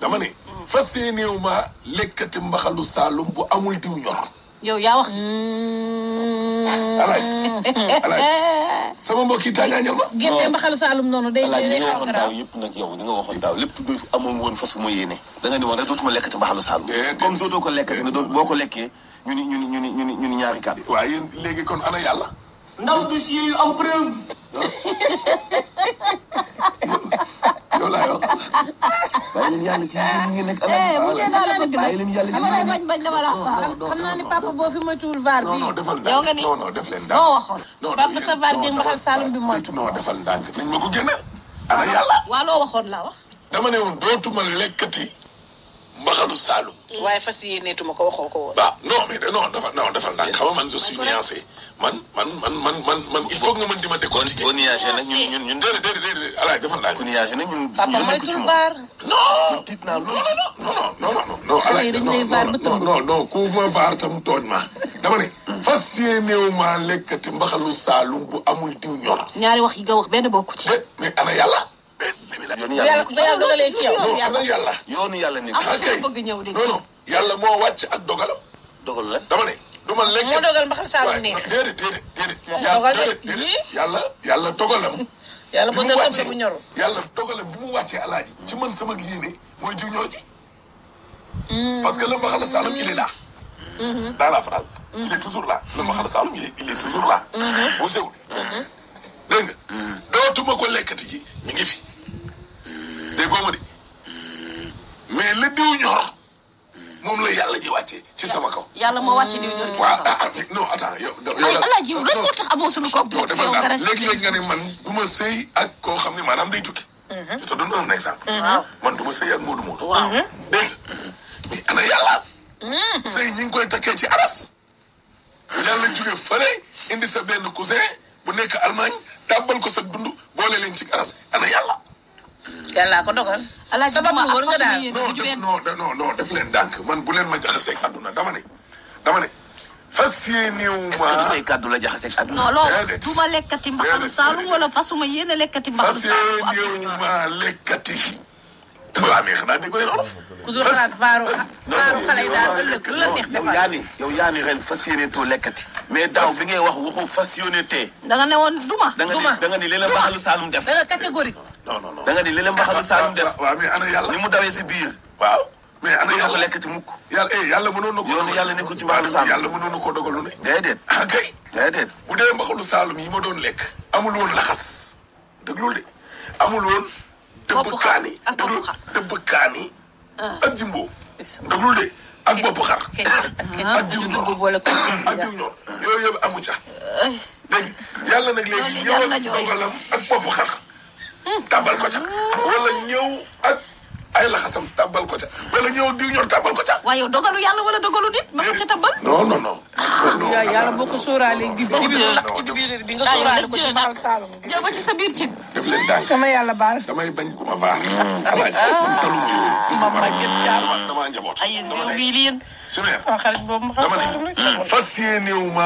dama ne fas yéeneew ma lekkati mbaxalu saalum bu amul diw ñor yow yaa wax. alaaj alaaj sama mbokk yi tàññaañal ma gerte mbaxalu Saalum noonu day alaaj li day nga xaw a waxoon garaaw. daaw yëpp nag yow li nga waxoon daaw lépp du amoon woon fa su ma yéene da nga ni woon rek dootuma lekkati mbaxalu saalum Déedéet. comme dootoo ko lekkati ne doo boo ko lekkee ñu ni ñu ni ñu ni ñu ni ñu ni ñaari kàddu waaye yéen léegi kon ana yàlla ndaw dossier yu am preuve yow laay wax bàyyi leen yàlla ci yéen ñi ngeen nekk eh bu alaaj dee daal la bëgg bàyyi nag leen yàlla ci dama lay yéen bañ bañ dama la wax xam naa ni papa boo fi moytuwul vaar non bi non defal yow nga ndànk ni non non def leen moo ndànk waxoon non papa non sa vaar non, gi mbaxal defal- Saalum bi moytu non defal ndànk nañ ma ko génneel ana yàlla waa loo waxoon laa wax dama ne woon dootuma lekkati mbaxalu saalum waaye fas yéeneetuma ko waxoo ko woon. waaw non mais de- non defal non defal ndànk xam nga man je suis nuancé man man man man man man il faut que nga mën di ma décortiquer boo nuagé nag ñun ñun ñun déedéet déedéet déedéet alaay defal ndànk ku nuagé nag ñun papa suñu nekk ci moytul moom baar. non tiit naa non loolu non non non non non non alaay yi dañ non lay vaar ba non tëmb. non non ku ma vaar tam tooñ ma dama ne fas yéeneew maa lekkati mbaxalu saalum bu amul diw ñor ñaari wax yi nga wax benn bokku ci déet mais ana yàlla bismillah yoonu bu yàlla yàlla bu yàlla dogalee ci yow. non ana yàlla yoonu yàlla nekk am na kay. bëgg ñëw de non non yàlla moo wàcc ak dogalam dogal la dama ne du ma lekk moo dogal mbaxal Saalum waaye neex. déedéet déedéet déedéet Moo ko yàlla dogal de. déedéet déedéet yàlla yàlla dogalam yàlla bi bëgg mu na wàccee soble bu ñorul. yàlla dogalam bi mu wàccee alaaji ci man sama yéene mooy diw ñoo ji parce que le mbaxal Saalum il est là dans la phrase il est toujours là le mbaxal Saalum il est il est toujours là bougé wul dégg nga dootuma ko lekkati ji mi ngi fi déggoo ma de mais le diw ñor moom la yàlla ji wàccee ci sama kaw yàlla moo wàcce diw ñor gi waaw ah ah mais non attends yow. yow ay la- alaaji yow lan non, moo tax amoo suñu non complexe defal yow nga daal respecté léegi-léegi nga ne man du ma sëy ak koo xam ne maanaam day tukki. je te donne un exemple. man du ma sëy ak Moodu Moodu. waaw dégg nga mais ana yàlla. sëy ñi ngi koy takkee ci aras. yàlla jóge fële indi sa benn cousin bu nekk Allemagne tàbbal ko sa dund boole leen ci aras ana yàlla. yàllaa ko dogal. alaaji sabab duma lu wër ak nga façon daal. yéene non du def benn non de- non non def leen dànk man bu leen ma jaxaseeg àdduna dama ne. dama ne fas yéenewu est-ce que du ma say kàddu la jaxaseeg àdduna non loolu Déedéet. du ma lekkati mbaxalu Déedéet. Saalum wala fasuma yéene lekkati mbaxalu fas Saalum bu am diw yéenewu ñor ma lekkati. waaw mais xanaa dégg leen olof. ku dul xalaat vaaru vaaru xale yi daal ëllëg lu la neex yow defal. yaa ni yow yaa ni ren fas yéene too lekkati mais daaw bi ngay wax waxu fas yéene tee da nga ne woon duma da nga Duma. ni da nga ni li la mbaxalu saalum def da nga catégorique. non non non. da nga ni li la mbaxalu saalum def waaw mais ana yàlla. ni mu dawee si biir waaw mais ana doo ko yàlla. lekkati mukk yàlla eh yàlla mënoon na ko. Yoonu yàlla nekkul ci mbaxalu Saalum. yàlla mënoon na koo dogal lu ne. déedéet ah kay. déedéet bu dee mbaxalu Saalum yi ma doon lekk. amul woon laxas. déglul de amul woon. Boppu dëbb xar kaani. ak boppu déglul xar. dëbb kaani. ak jimbo. déglul de ak bopp xar. ak diw ñor bu boole ko. ak diw ñor yooyu yëpp amu ca. dégg nga yàlla nag léegi Loolu jar na ñëwal jooy. dogalam ak bopp xar. tàbbal ko ca. wala ñëw ak ay laxasam tàbbal ko ca. wala ñëw ak diw ñor tàbbal ko ca. waaye yow dogalu yàlla wala dogalu nit ma ko ca tabal non non non. non yaa yàlla boo ko sóoraalee gi bi bi non, lakk ci non. biir bi nga Daa yow sóoraale def ko ci jël mbaxal Saalum. jël ba ci sa biir cin def leen dànk. sama yàlla baal. damay bañ ku ma vaar. alaaji man taluma yooyu. ma màgget caal. dama damaa njaboot. ay dama yow ne bii lii Super. sama xarit boobu mbaxal dama Saalum rek. ne fas yéenewu ma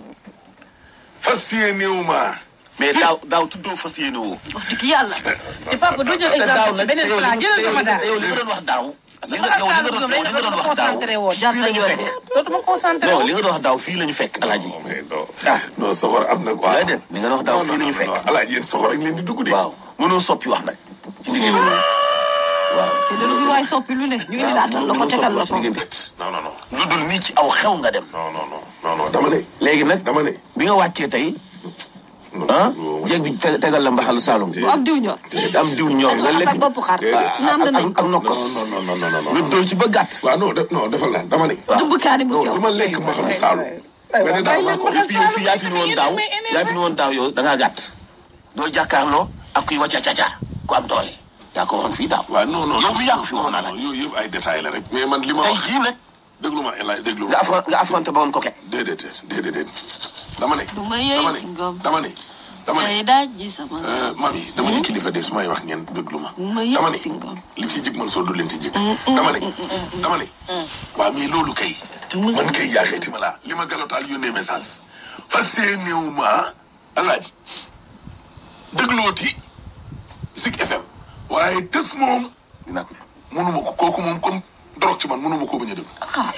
fas yéenewu ma mais daaw daaw tuddoo fas yéene woo wax dëgg yàlla ci papa doo jël te daaw exemple ci nag beneen yow plat jëlal sama daal. yow li nga doon wax daaw li nga Mbaxal yow li nga Saalum doon ñoom yow li nga doon wax daaw concentré woo jar fii na la ñu yoon fekk de dootuma concentré non woo. li nga doon wax daaw fii la ñu fekk alaaji mais non Ah. non soxor am na quoi déedéet li nga doon wax daaw fii la ñu fekk alaaji yéen soxor ak leen di dugg de waaw mënoo soppi wax nag ci diggante waaw te delu fi waay soppi lu ne ñu indi laatal la ko tegal la ko non non non lu dul nii ci aw xew nga dem non non non non non dama ne léegi nag dama ne bi nga wàccee tey non ah non jéeg bi te- tegal la mbaxalu Saalum bu am diw ñor am diw ñor nga ak lekk ak bopp xar Déedéet. naan ak nañ ak ak nokkos non non non non non nga non dóor ci ba gàtt waaw non de non defal naa dama ne dumb kaani bu non sew du ma lekk ma xam Saalum nga ne daaw maa ko et puis yow fii yaa fi ni woon daaw yaa fi ni woon daaw yow da ngaa gàtt doo jàkkaarloo ak kuy wàcca caca ku am doole yaa ko waxoon fii daaw waaw non non yow mi yaa ko fi non waxoon non ala yooyu yëpp ay détails la rek mais man li ma tey wax jii nag déglu ma El Hadj déglu nga ma affron nga affronté ba woon ko ket déedéet déedéet déedéet dama ne du ma dama yëy si ne ngom dama ne dama ne tey daaj ji sama Euh, mami dama ne kilifa de su may wax ngeen déglu ma. ma dama yëg ne si ngom li ci jig man soo du leen ci jig. dama ne dama ne. waaw mais loolu kay. man kay yaaxeeti ma laa li ma galotaal yónnee message. fas yéenewu ma alaaji déglooti Zik FM. waaye tës moom dinaa ko mënuma ko kooku moom comme drogue ci man mënuma koo bañ a déglu.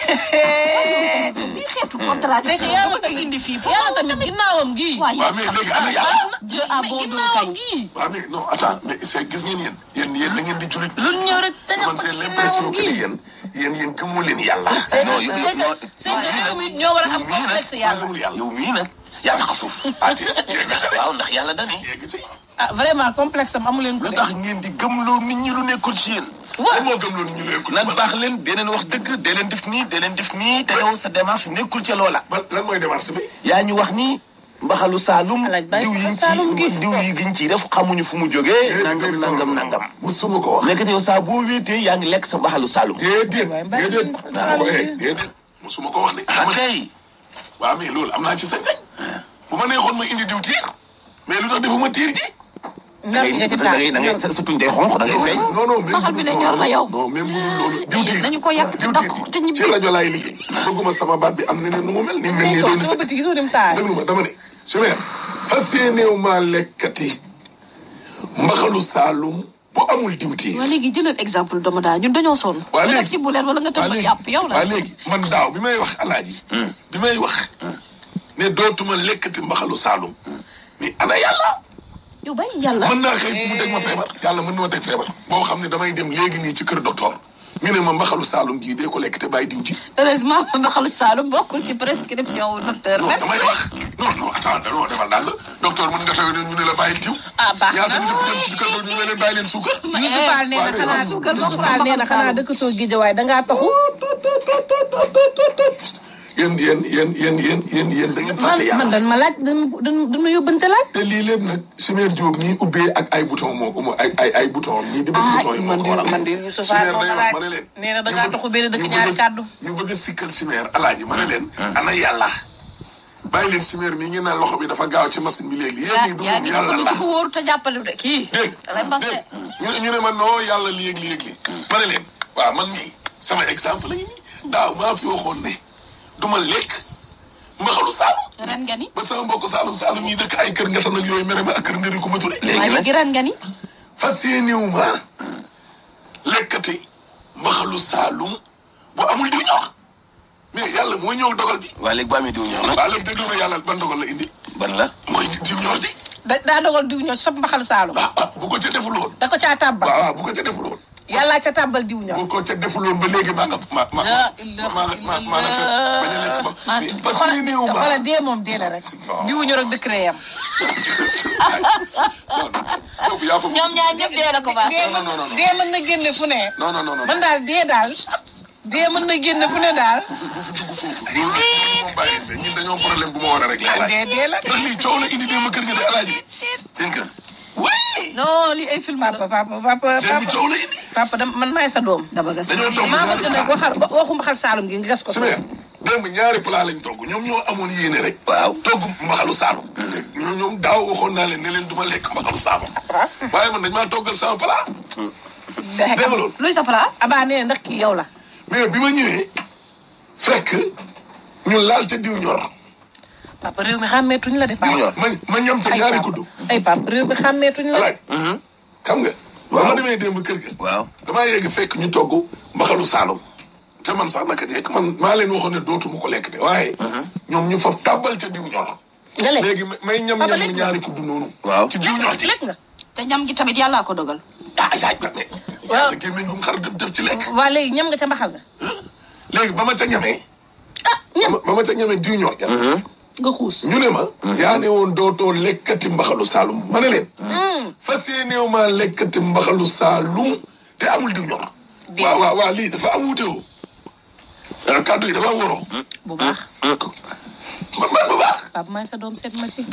lii xeetu contradiction c'est que yàlla tamit indi fii yàlla tamit ginnaawam gii. waaye waaw mais léegi ana yàlla. Dieu a bon dos ginnaawam kañ gii. waaw mais non attends mais c'est gis ngeen yéen yéen yéen da ngeen di jullit. lu ñëw rek dañu man ko c'est ci l'impression ginnaawam que ni gii. yéen yéen yéen gëmoo leen yàlla. c'est non que yow c'est yow que c'est que réew mi ñoo war a am complexe yàlla. gëmul yàlla. yow mii nag yaa tax a suuf. ah te yegg ci de waaw ndax yàlla dani yegg ci. ah vraiment complexe am amu leen ko lu de. tax ngeen di gëmloo nit ñi lu nekkul ci yéen. lan moo gëm loolu ñu leen ko. nan baax leen dee leen wax dëgg dee leen def nii dee leen def nii te yow sa démarche nekkul ca loola. ban lan mooy démarche bi. yaa ñu wax ni mbaxalu Saalum. Alaaj Baye diw yiñ Saalum gi. ci diw yi giñ ci def xamuñu fu mu jógee. nangam nangam nangam. musuma ko wax. nekkati yow saa boo wéetee yaa ngi lekk sa mbaxalu Saalum. déedéet waaye mbaa déedéet. ngeen waaw xaaral eh ngeen. déedéet musuma ko wax de. ah kay. waaw mais loolu am naa ci sañ-sañ. bu ma neexoon ma indi diw tiir. mais lu tax defuma tiir ji. da ngay nga ci da ngay da ngay sa sa tuñ day xonq da ngay feeñ. non non même Baxal bi ne ñor na yow. non même bu dul loolu. diw tiir nañu ko yàq te diw dakk tiir te ñibbi. ci rajo laay liggéey. bëgguma sama baat bi am neneen nu mu mel. ni mel nii doon toog na soo sëkk. bëti gisoo dem taay. déglu ma dama ne. su weer fas yéeneew maa lekkati mbaxalu saalum bu amul diw tiir. waa léegi jëlal exemple doomu daal ñun dañoo sonn. waa nga léegi def ci bu leen wala nga waa tëb léegi yàpp yow la. waa léegi man daaw bi may wax alaaji bi may wax ne dootuma lekkati mbaxalu saalum mais ana yàlla yow bàyyi yàlla. mën naa xëy mu teg ma feebar yàlla mën na ma teg feebar boo xam ne damay dem léegi nii ci kër docteur ñu ne ma mbaxalu saalum gii dee ko lekk te bàyyi diw ji heureusement mbaxalu Saalum bokkul ci prescription wu docteur non nag. damay wax non non attends non demal daal docteur mën nga taw ñu ne la bàyyi diw ah baax na ñaata nit fi dem ci kër docteur ñu ne leen bàyyi leen suukar Youssou Fall nee na waaw, xanaa mais suukar Youssou bokkul Fall nee na mbaxalu xanaa Saalum. dëkk soo Guédiawaye dangaa taxu. yéen yéen yéen yéen yéen yéen yéen da ngeen man fàtte man yàlla dan ma laaj dan dan dan ma yóbbante laaj. te lii lépp nag Chimère Diop ñii ubbee ak ay bouton moo ko ay ay ay bouton ñii di bés bouton yi moo man ko de waral man de Youssou Fall Chimère moo day ma wax laaj ma ne leen nee na dangaa ñu taxu benn dëkk ñu ñaari bëgg a- kàddu. ñu bëgg a sikkal Chimère alaaji ma ne leen ana yàlla bàyyi leen Chimère mii ngeen naan loxo bi dafa gaaw ci machine bi léegi yéen ñii du yaa moom ngi yàlla dugg la ci ko wóoru te jàppale de kii. dégg da lay mbas de. dégg ñu ne ñu ne ma non yàlla lii ak lii ak lii ma ne leen waaw man mii sama exemple la ñu nii daaw maa fi waxoon ne du ma lekk mbaxalu saalum ren nga ni. ba sama mbokk saalum saalum yi dëkk ay kër ngatan ak yooyu mere ma ak kër ndëri ko ma ture waa léegi nag léegi ren nga ni. fas yéenewu ma lekkati mbaxalu saalum bu amul diw ñor mais yàlla moo ñëw dogal bi waa léegi bu amee diw ñor nag waa léegi déglu ma yàlla ban dogal la indi ban la. mooy diw ñor ji da daa dogal diw ñor sob mbaxal Saalum. ah ah bu ko ca defuloon da ko caa tàbbal. waaw waaw bu ko ca defuloon yàllaa ca tàbbal diw ñor. bu ko ca defuloon ba léegi maa nga ma ma La ma maa nga ma maa nga ca bañ a lekk ba mais fas yéenewu ma xoolal dee moom dee la rek. diw ñor ak décret yam. foofu yaa fa ñoom ñaar ñëpp dee la ko baax. dee non, non, non. dee mën na génne fu ne. non non non non man daal dee daal. dee mën na génne fu ne daal. bu fi bu fi dugg foofu loolu nag moom bàyyi mais ñun dañoo am problème bu ma war a régler alaaji dee dee la. ndax lii coow la indi démb kër ga de alaaji seen kër. oui non lii ay film la. papa papa papa démb papa coow la indi papa dama man maay sa doom. dama gas. dañoo togg maa ñaari bëgg nag waxal waxu mbaxal Saalum gi nga gas ko. Chimère démb ñaari plat lañ togg ñoom ñoo amoon yéene rek waaw. togg mbaxalu saalum ñoo ñoom daaw waxoon naa leen ne leen du ma lekk mbaxalu saalum waaye man dañ maa toggal sama plat dégg nga loolu luy sa plat. abaa nee na ndax kii yow la. mais bi ma ñëwee fekk ñu laal ca diw ñor papa réew mi xàmmeetuñ la de. diw ñor. ma ma ñam ca ay ñaari papa kuddu ay papa réew mi xàmmeetuñ la de. alaaj xam nga ba ma demee démb kër ga waaw. damaa yegg fekk ñu togg mbaxalu saalum te man sax naka jekk man maa leen waxoon ne dootuma ko lekk de waaye ñoom ñu faf tàbbal ca diw ñor nga lekk léegi may ñam Papa ñam lekk nga. ñaari kuddu noonu waaw. ci diw ñor ci lekk nga. te ñam gi tamit yàllaa ko dogal. ah yaay ba mais yàlla gémmeñ gum xar def def ci lekk waa léegi ñam nga ca mbaxal nga. léegi ba ma ca ñamee ah ñam. ba ma ca ñamee diw ñor ja nga xuus. ñu ne ma yaa ne woon dootoo lekkati mbaxalu saalum ma ne leen fas yéeneew maa lekkati mbaxalu saalum te amul diw ñor waaw waaw waaw lii dafa am wuute woo ah kàddu yi dafa am waroo bu baax. ma man bu baax papa maay sa doom seet ma ci.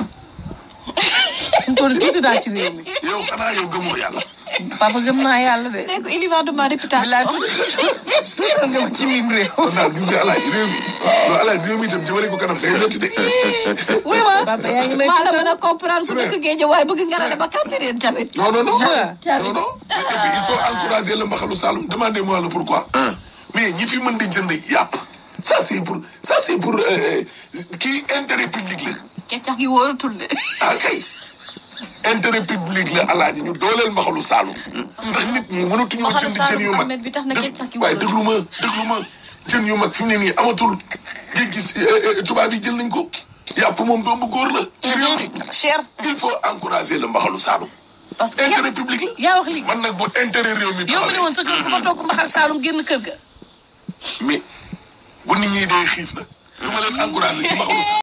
mu toll tuuti daal ci réew mi. yow xanaa yow gëmoo yàlla papa gëm naa yàlla de. nee ko il y va de ma réputation. bilaay tuuti nga ma ci mim réew. kon daal gis nga alaaji réew mi non alaaji réew mi itam jëmale ko kanam day métti de oui ma. papa yaa ngi may maa la mën a comprendre ku Chimère. dëkk géej waaye bëgg nga ne ba Cambérène tamit. non non non Ja. non non et puis il faut encourager le mbaxalu Saloum demandez-moi le pourquoi mais ñi fi mën di jënd yàpp ça c'est pour ça c'est pour euh, kii intérêt public la keccax gi wóorutul de. ah kay intérêt public la alaaji ñu dooleel mbaxalu Saalum ndax nit ñi mënatuñoo Mbaxalu jënd jën Saalum yu mag Ahmed bi tax na kenn càkki waaye wóorul. déglu ma déglu ma jën yu mag fi mu ne nii amatul géej gi si tubaab yi jël nañ ko yàpp moom doomu góor la ci réew mi cher il faut encourager le mbaxalu Saalum parce que intérêt public la yaa wax lii man nag bu intérêt réew mi yow mi ne taxawee woon sa kër ku fa togg mbaxal Saalum génn kër ga mais bu nit ñi dee xiif nag du ma leen encourager ci mbaxalu Saalum